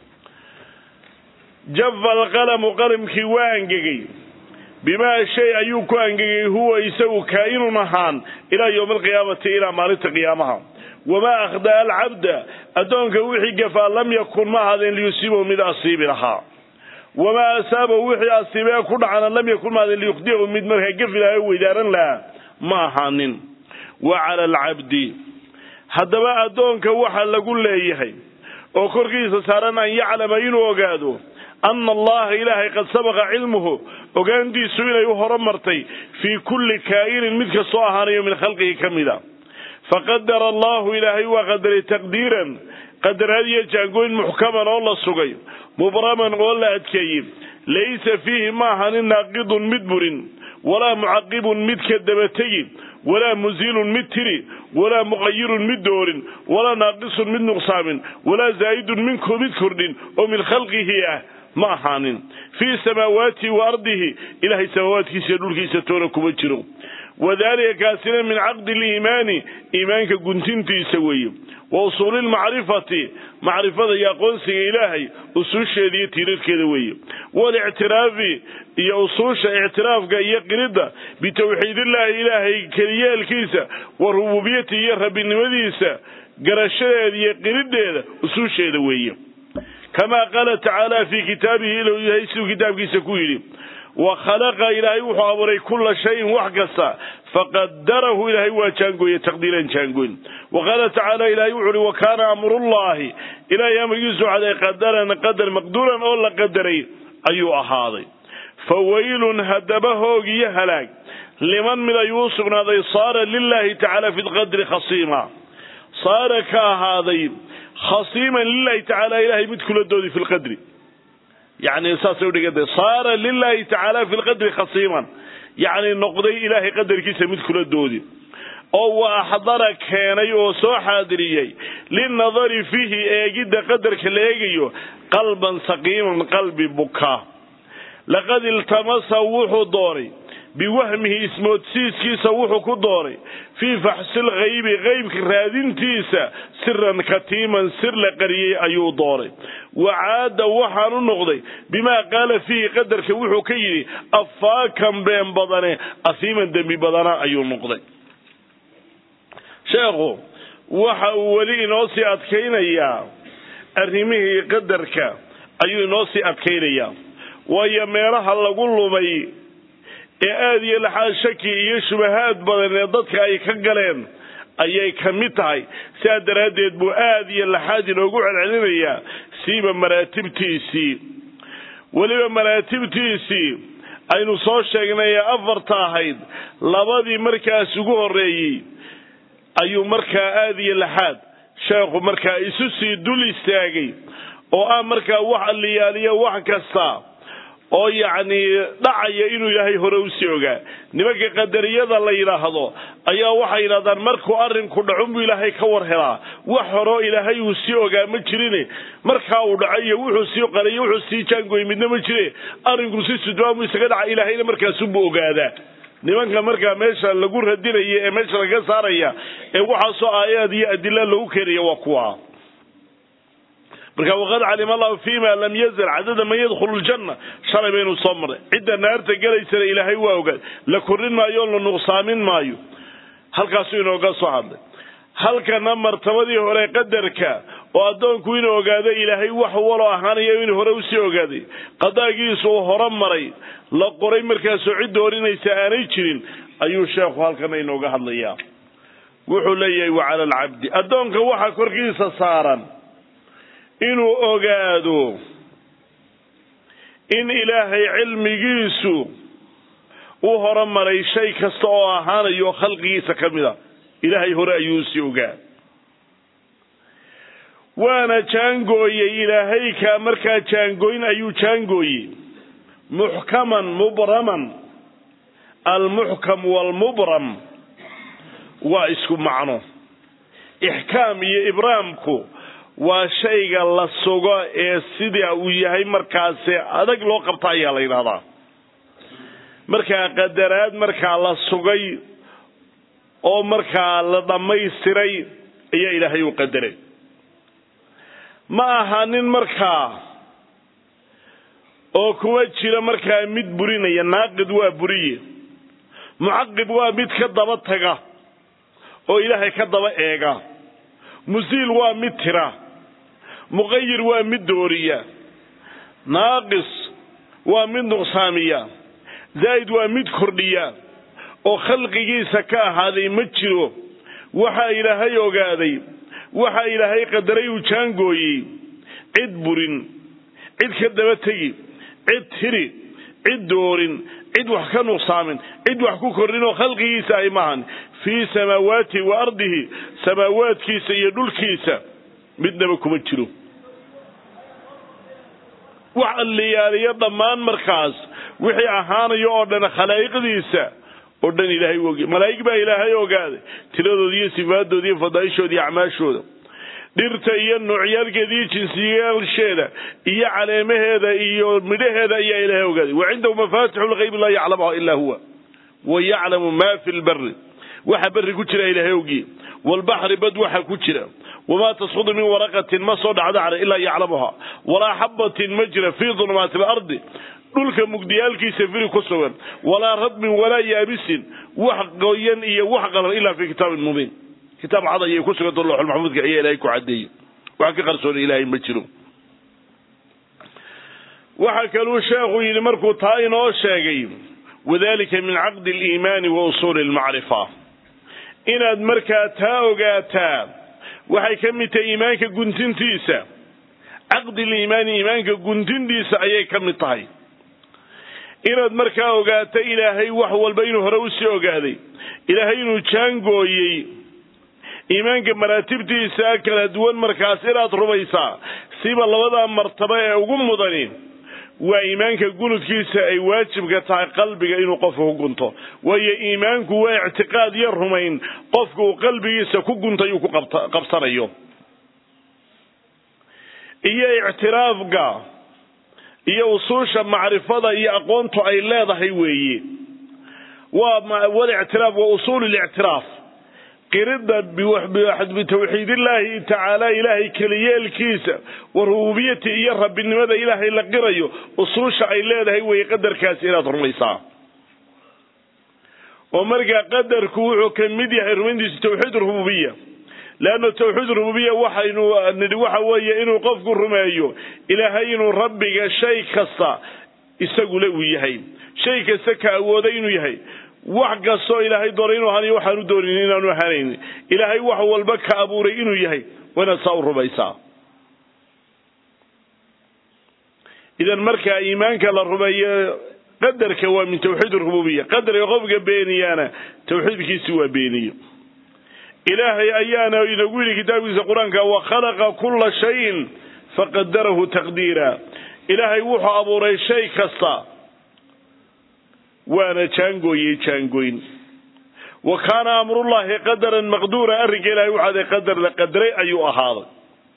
jafa alqalamu qalamkii waa angegey bimaa shay ayuu ku angegay huwa isagu kaa'inun ahaan ilaa yowmi alqiyaamati ilaa maalinta qiyaamaha wamaa akhdaa alcabda addoonka wixii gafaa lam yakun ma ahaadeen liyusiibahu mid asiibi lahaa wamaa asaabahu wixii asiibee ku dhacana lam yakun ma ahaadeen liyukhdiyahu mid markaa gafi lahaa o weydaaran lahaa ma ahaanin wa cala alcabdi haddaba addoonka waxa lagu leeyahay oo korkiisa saaran an yaclama inuu ogaado ana allaha ilaahay qad sabaqa cilmuhu ogaantiisu inay u horumartay fii kulli kaa'inin mid kastoo ahaanayo min khalqihi ka mida faqadara allahu ilaahay waa qadaray taqdiiran qadaraad iyo jaangoyn muxkaman oo la sugay mubraman oo la adkeeyey laysa fiihi ma ahanin naaqidun mid burin walaa mucaqibun mid ka dabategi walaa muziilun mid tiri walaa muqayirun mid doorin walaa naaqisun mid nuqsaamin walaa zaa'idun minku mid kordhin oo min khalqihi ah ma ahaanin fii samaawaatihi wa ardihi ilahay samaawaadkiisa iyo dhulkiisa toona kuma jiro wadalika kaasina min caqdi liimaani iimaanka guntintiisa weeye wa usuuli lmacrifati macrifada iyo aqoonsiga ilaahay usuusheeda iyo tiirarkeeda weeye walictiraafi iyo usuusha ictiraafka iyo qiridda bitawxiidillaahi ilaahay keliyeelkiisa wa rububiyatihi iyo rabbinimadiisa garashadeeda iyo qiriddeeda usuusheeda weeye kamaa qaala tacaala fii kitaabihi ilu yahay siduu kitaabkiisa ku yidhi wa khalaqa ilaahay wuxuu abuuray kulla shayin wax kasta faqadarahu ilaahay waa jaangooye taqdiiran jaangoyn wa qaala tacaala ilaahay wuxu uhi wa kaana amrullahi ilaahay amrigiisu caday qadaran qadar maqduuran oo la qadaray ayuu ahaaday fa waylun haddaba hoog iyo halaag liman mid ayuu u sugnaaday saara lilaahi tacaala fi lqadri khasiima saara ka ahaaday khasiiman lilahi tacaala ilahay mid kula doodi fi lqadri yani saasay udhiganta saara lilahi tacaala fi lqadri khasiiman yacni noqday ilaahay qadarkiisa mid kula doodi oo wa axdara keenay oo soo xaadiriyey linadari fiihi eegidda qadarka la eegayo qalban saqiiman qalbi buka laqad iltamasa wuxuu doonay biwahmihi ismoodsiiskiisa wuxuu ku doonay fii faxsil haybi qaybka raadintiisa siran katiiman sir la qariyey ayuu doonay wacaada waxaanu noqday bimaa qaala fiihi qadarka wuxuu ka yidhi afaakan been badane asiiman dembi badana ayuu noqday sheekhu waxa uu weli inoo sii adkaynayaa arrimihii qadarka ayuu inoo sii adkaynayaa waayo meelaha lagu lumay ee aada iyo laxaad shaki iyo shubahaad badan ee dadka ay ka galeen ayay ka mid tahay sidaa daraaddeed buu aada iyo laxaad inoogu celcelinayaa siiba maraatibtiisii weliba maraatibtiisii aynu soo sheegnay ee afarta ahayd labadii markaas ugu horreeyey ayuu markaa aada iyo laxaad sheekhu markaa isu sii dul istaagay oo ah markaa wax alliyaaliyo wax kasta oo yacni dhacaya inuu ilaahay hore usii ogaa nimanka qadariyada la yidhaahdo ayaa waxay yidhahdaan markuu arrinku dhacunbuu ilaahay ka war helaa wax horeo ilaahay uu sii ogaa ma jirin markaa uu dhaco iyo wuxuu sii qariyo wuxuu sii jaangoy midna ma jire arrinku si sudbaamu isaga dhaca ilaahayna markaasunbuu ogaadaa nimanka markaa meesha lagu radinaya ee meesha laga saaraya ee waxaasoo aayaad iyo adila lagu keenaya waa kuwa marka waqad calima allahu fima lam yazal cadada man yadkhulu ljanna shalay baynu soo marnay cidda naarta gelaysana ilaahay waa ogaad la korin maayo o la nuqsaamin maayo halkaasuu inooga soo hadlay halkana martabadii hore qadarka oo addoonku inuu ogaado ilaahay wax walo ahaanayo inuu hore usii ogaaday qadaagiisu uu hore maray la qoray markaasoo cid doorinaysa aanay jirin ayuu sheekhu halkana inooga hadlayaa wuxuu leeyahay wa cala alcabdi addoonka waxaa korkiisa saaran inuu ogaado in ilaahay cilmigiisu u horemaray shay kasta oo ahaanayo khalqigiisa ka mid a ilaahay hore ayuu usii ogaa waana jaangooyey ilaahay kaa markaa jaangooyn ayuu jaangooyey muxkaman mubraman almuxkam waalmubram waa isku macno ixkaam iyo ibraamku waa shayga la sugo ee sida uu yahay markaasi adag loo qabta ayaa la yidhahdaa markaa qadaraad markaa la sugay oo markaa la dhammaystiray ayaa ilaahay u qadaray ma aha nin markaa oo kuma jiro markaa mid burinaya naaqid waa buriye mucaqib waa mid ka daba taga oo ilaahay ka daba eega musiil waa mid tira muqayir waa mid dooriya naaqis waa mid nuqsaamiya zaa'id waa mid kordhiya oo khalqigiisa ka ahaaday ma jiro waxaa ilaahay ogaaday waxaa ilaahay qadaray uu jaangooyey cid burin cid ka daba tegi cid tiri cid doorin cid wax ka nuqsaamin cid wax ku kordhin oo khalqigiisa ay maahan fii samaawaatihi wa ardihi samaawaadkiisa iyo dhulkiisa midnaba kuma jiro wax alliyaaliyo dhammaan markaas wixii ahaanayo oo dhan khalaa'iqdiisa oo dhan ilaahay u ogay malaa'ig baa ilaahay ogaaday tiradooda iyo sifaadooda iyo fadaa'ishooda iyo acmaashooda dhirta iyo noocyaalkeeda iyo jinsiyaalsheeda iyo caleemaheeda iyo midhaheeda ayaa ilaahay ogaaday wa cindahu mafaatixu lghaybi laa yaclamuha ilaa huwa wa yaclamu ma fi lbari waxa berri ku jira ilaahay ogiye waalbaxri bad waxa ku jira wamaa tasqudu min waraqatin ma soo dhacdo cale ilaa yaclamuha walaa xabatin ma jira fii dulumaati alardi dhulka mugdiyaalkiisa firi ku sugan walaa radmin walaa yaabisin wax qoyan iyo wax qalan ilaa fii kitaabin mubiin kitaab cad ayay ku suganta looxulmaxmuudka ayaa ilaahay ku cadeeyey wax ka qarsoona ilaahay ma jiro waxa kaluu sheekhu yidhi markuu taa inoo sheegay wadalika min caqdi aliimaani wa usuuli almacrifa inaad markaa taa ogaataa waxay ka mid tahay iimaanka guntintiisa caqdi liimaani iimaanka guntintiisa ayay ka mid tahay inaad markaa ogaato ilaahay wax walba inuu hore usii ogaaday ilaahay inuu jaangooyey iimaanka maraatibtiisa kala duwan markaas inaad rumaysaa siba labada martaba ee ugu mudani waa iimaanka gunudkiisa ay waajibka tahay qalbiga inuu qofka ku gunto waayo iimaanku waa ictiqaad iyo rumayn qofka uu qalbigiisa ku guntay uu ku qabsanayo iyo ictiraafka iyo usuusha macrifada iyo aqoontu ay leedahay weeye waa walictiraaf wa usuul lictiraaf qirida bitawxiidillaahi tacaala ilaahay keliyeelkiisa wa rububiyati iyo rabbinimada ilaahay la qirayo usuusha ay leedahay weeye qadarkaasi inaad rumaysaa oo markaa qadarku wuxuu ka mid yahay rumayntiisa tawxiid rububiya leanna tawxiid rububiya waxaynu nidhi waxa weeye inuu qofku rumeeyo ilaahay inuu rabbiga shay kasta isagule uu yahay shay kasta ka awooday inuu yahay wax kastoo ilaahay doonay inuu ahanayo waxaanu doonin inaanu ahanayn ilaahay wax walba ka abuuray inuu yahay waa inaad saa u rumaysaa idan markaa iimaanka la rumeeyo qadarka waa min tawxiid rububiya qadarka qofka beeniyana tawxiidkiisi waa beeniye ilaahay ayaana inagu yidhi kitaabkiisa qur-aanka wa khalaqa kula shayin faqadarahu taqdiira ilaahay wuxuu abuuray shay kasta waana jaangooyey jaangoyn wa kaana amrullahi qadaran maqduura arrinka ilahay waxaaday qadar la qadaray ayuu ahaaday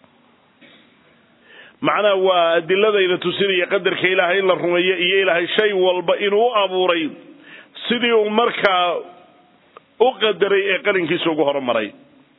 macnaha waa adiladayna tusinaya qadarka ilaahay in la rumeeyo iyo ilaahay shay walba inuu u abuuray sidii uu markaa u qadaray ee qalinkiisa ugu horumaray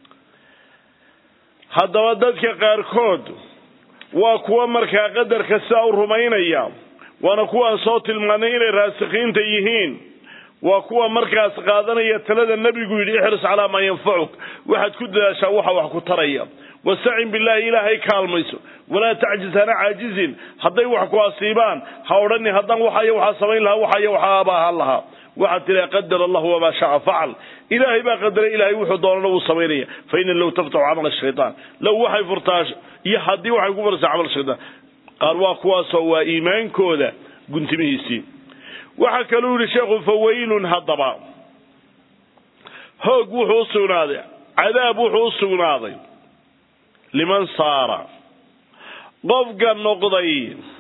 haddaba dadka qaarkood waa kuwa markaa qadarka sidaa u rumaynaya waana kuwaan soo tilmaanay inay raasikiinta yihiin waa kuwa markaas qaadanaya talada nebigu yidhi ixris calaa maa yanfacuk waxaad ku dadaashaa waxa wax ku taraya wastacin billaahi ilaahay kaalmayso walaa tacjiz hana caajizin hadday wax ku asiibaan ha odhani haddaan waxayo waxaa samayn lahaa waxayo waxaaba ahaan lahaa waxaad tiraa qadar allahu wamaa shaca facal ilaahay baa qadaray ilaahay wuxuu doonana wuu samaynaya fa ina low taftaxu camal shaytaan low waxay furtaa iyo haddii waxay ku maraysaa camal shaytaan qaar waa kuwaasoo waa iimaankooda guntimihiisii waxaa kaluu yihi sheekhu fawaylun haddaba hoog wuxuu u sugnaaday cadaab wuxuu u sugnaaday liman saara qofka noqday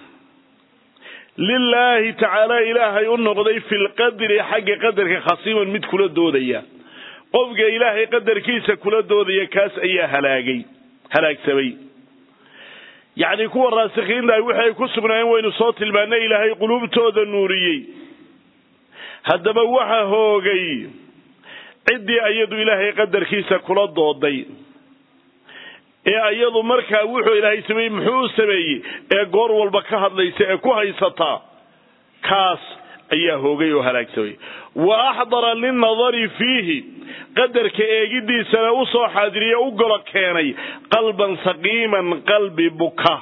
lilaahi tacaala ilaahay u noqday fi lqadri xagga qadarka khasiiman mid kula doodaya qofka ilaahay qadarkiisa kula doodaya kaas ayaa halaagay halaagsamay yacni kuwa raasikiintahay wixi ay ku sugnaayeen waynu soo tilmaanay ilaahay quluubtooda nuuriyey haddaba waxa hoogay ciddii iyadu ilaahay qadarkiisa kula dooday ee iyadu markaa wuxuu ilaahay sameeyey muxuu u sameeyey ee goor walba ka hadlaysa ee ku haysataa kaas ayaa hoogay oo halaagsamay wa axdara linnadari fiihi qadarka eegidiisana u soo xaadiriye u golo keenay qalban saqiiman qalbi buka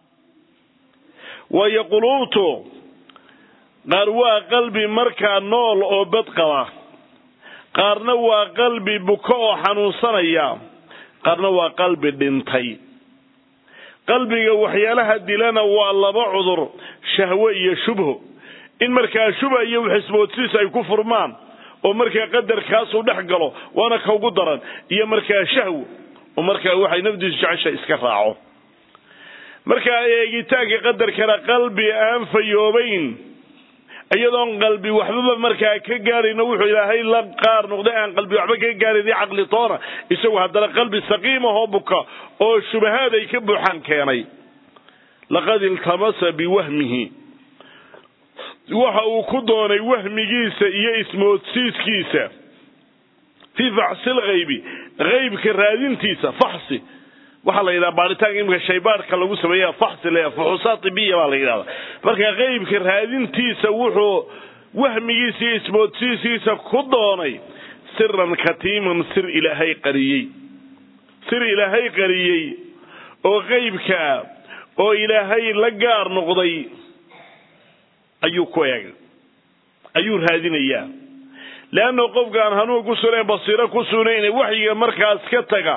waayo quluubtu qaar waa qalbi markaa nool oo bad qaba qaarna waa qalbi buka oo xanuunsanaya qaarna waa qalbi dhintay qalbiga waxyaalaha dilana waa laba cudur shahwe iyo shubho in markaa shubha iyo xisboodsiis ay ku furmaan oo markaa qadarkaasuu dhex galo waana ka ugu daran iyo markaa shahwo oo markaa waxay nafdiisu jecesha iska raaco markaa eegitaanka qadarkana qalbi aan fayoobayn iyadoon qalbi waxbaba markaa ka gaarayno wuxuu ilaahay la qaar noqday aan qalbi waxba ka gaarayn caqli toona isagu haddana qalbi saqiim ahoo buka oo shubahaad ay ka buuxaan keenay laqad iltamasa biwahmihi waxa uu ku doonay wahmigiisa iyo ismoodsiiskiisa fii faxsi lghaybi haybka raadintiisa faxsi waxaa la yidhaha baaritaanka imika shaybaarhka lagu sameeya faxsi le fuxuusaat ibiya baa la yidhahda marka haybka raadintiisa wuxuu wahmigiisa iyo ismoodsiiskiisa ku doonay siran katiiman sir ilaahay qariyey sir ilaahay qariyey oo haybkaa oo ilaahay la gaar noqday ayuu ku eegay ayuu raadinayaa leanna qofka aan hanuun ku sugnayn basiiro ku sugnayne waxyiga markaas ka taga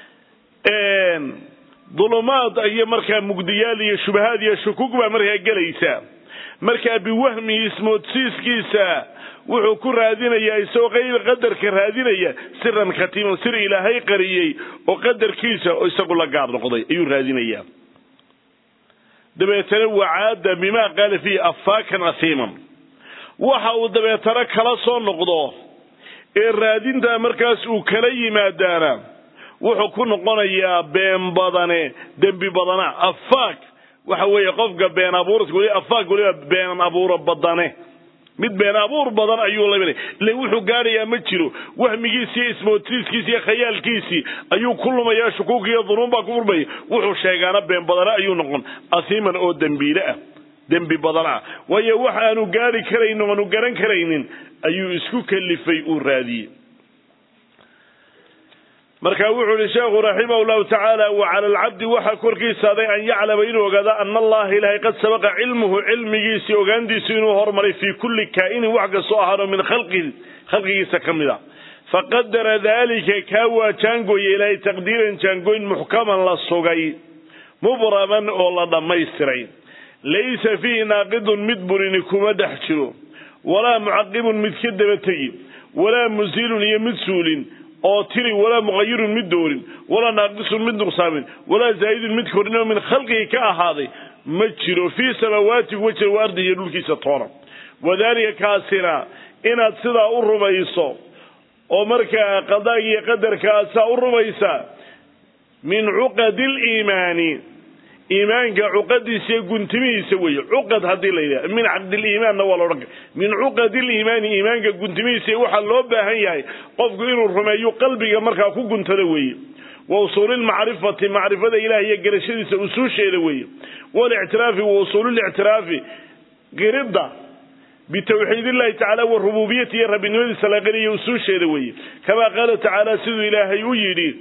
dulumaad iyo markaa mugdiyaal iyo shubahaad iyo shukug baa markaa gelaysa markaa biwahmihi ismoodsiiskiisa wuxuu ku raadinayaa isagoo qayb qadarka raadinaya siran khatiiman sir ilaahay qariyey oo qadarkiisa oo isagu la gaar noqday ayuu raadinayaa dabeetana wacaada bimaa qaala fiihi afaakan asiiman waxa uu dabeetana kala soo noqdo ee raadintaa markaas uu kala yimaadaana wuxuu ku noqonayaa been badane dembi badana afaak waxa weeye qofka been abuurka weli afaak weliba been abuuro badane mid been abuur badan ayuu la ile wuxuu gaadhayaa ma jiro wahmigiisi iyo ismoodsiiskiisi iyo khayaalkiisii ayuu ku lumayaa shukuuk iyo dunuun baa ku furmaya wuxuu sheegaana been badane ayuu noqon asiiman oo dembiile ah dembi badan ah waayo wax aanu gaari karaynin aanu garan karaynin ayuu isku kalifay uu raadiyey marka wuxuu ihi sheekhu raximah llahu tacaala wa cala alcabdi waxaa korkiisaaday an yaclama inuu ogaado ana allaha ilaahay qad sabaqa cilmuhu cilmigiisii ogaantiisu inuu hormaray fii kulli kaa'inin wax kastoo ahaano min khalqihi khalqigiisa ka mid a faqadara daalika kaa waa jaangooye ilaahay taqdiiran jaangooyn muxkaman la sugay mubraman oo la dhammaystiray laysa fiihi naaqidun mid burini kuma dhex jiro walaa mucaqibun mid ka daba tegi walaa musiilun iyo mid suulin oo tiri walaa muqayirun mid doorin walaa naaqisun mid nuqsaamin walaa zaa'idun mid korin oo min khalqigi ka ahaaday ma jiro fii samaawaati kuwa jira wa ardi iyo dhulkiisa toona wadaalika kaasina inaad sidaa u rumayso oo markaa qadaaga iyo qadarka aad saa u rumaysaa min cuqadi liimaani iimaanka cuqadiisa iyo guntimihiisa weeye cuqad haddii la yidhaha min caqdiliimaanna waa laodhan kara min cuqadi liimaani iimaanka guntimihiisa waxaa loo baahan yahay qofku inuu rumeeyo qalbiga markaa ku guntada weeye wa usuulilmacrifati macrifada ilaah iyo garashadiisa usuusheeda weeye walictiraafi wa usuulilictiraafi qiridda bitawxiid illahi tacala wa rububiyati iyo rabbinimadiisa la qiriyo usuusheeda weeye kamaa qaala tacaala siduu ilaahay u yidhi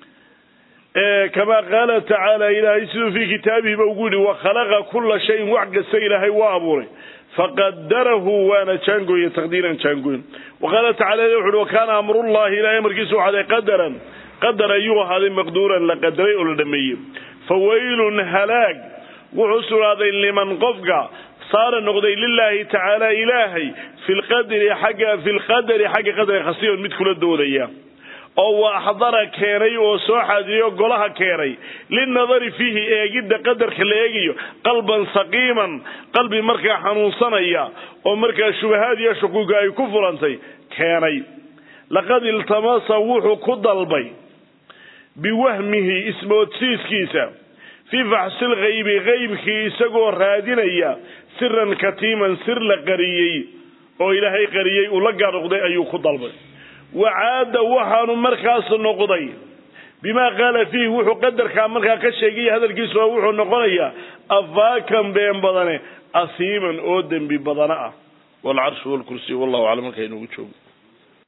kama qaala tacaala ilaahay siduu fii kitaabihiba ugu yidhi wakhalaqa kula shayin wax kasta ilaahay waa abuuray faqadarahu waana jaangooye taqdiiran jaangooyn waqaala tacala wuxu uhi wakaana amrullahi ilahay amarkiisu waxaaday qadaran qadar ayuu ahaaday maqduuran la qadaray oo la dhameeyey fawaylun halaag wuxuu sugnaaday liman qofka saara noqday lilaahi tacaala ilaahay fi lqadri xagga fi lqadari xagga qadriga khasiyon mid kula doodaya oo wa axdara keenay oo soo xaadiriyo golaha keenay linadari fiihi eegidda qadarka la eegayo qalban saqiiman qalbi markaa xanuunsanaya oo markaa shubahaad iyo shukuuga ay ku furantay keenay laqad iltamasa wuxuu ku dalbay biwahmihi ismoodsiiskiisa fii faxsi lghaybi haybkii isagoo raadinaya siran katiiman sir la qariyey oo ilaahay qariyey uu la gaadhoqday ayuu ku dalbay wacaada waxaanu markaas noqday bimaa qaala fiihi wuxuu qadarkaa markaa ka sheegaya hadalkiisu wuxuu noqonayaa afaakan been badane asiiman oo dembi badana ah walcarshu walkursiy wallahu aclam markaa inugu joogo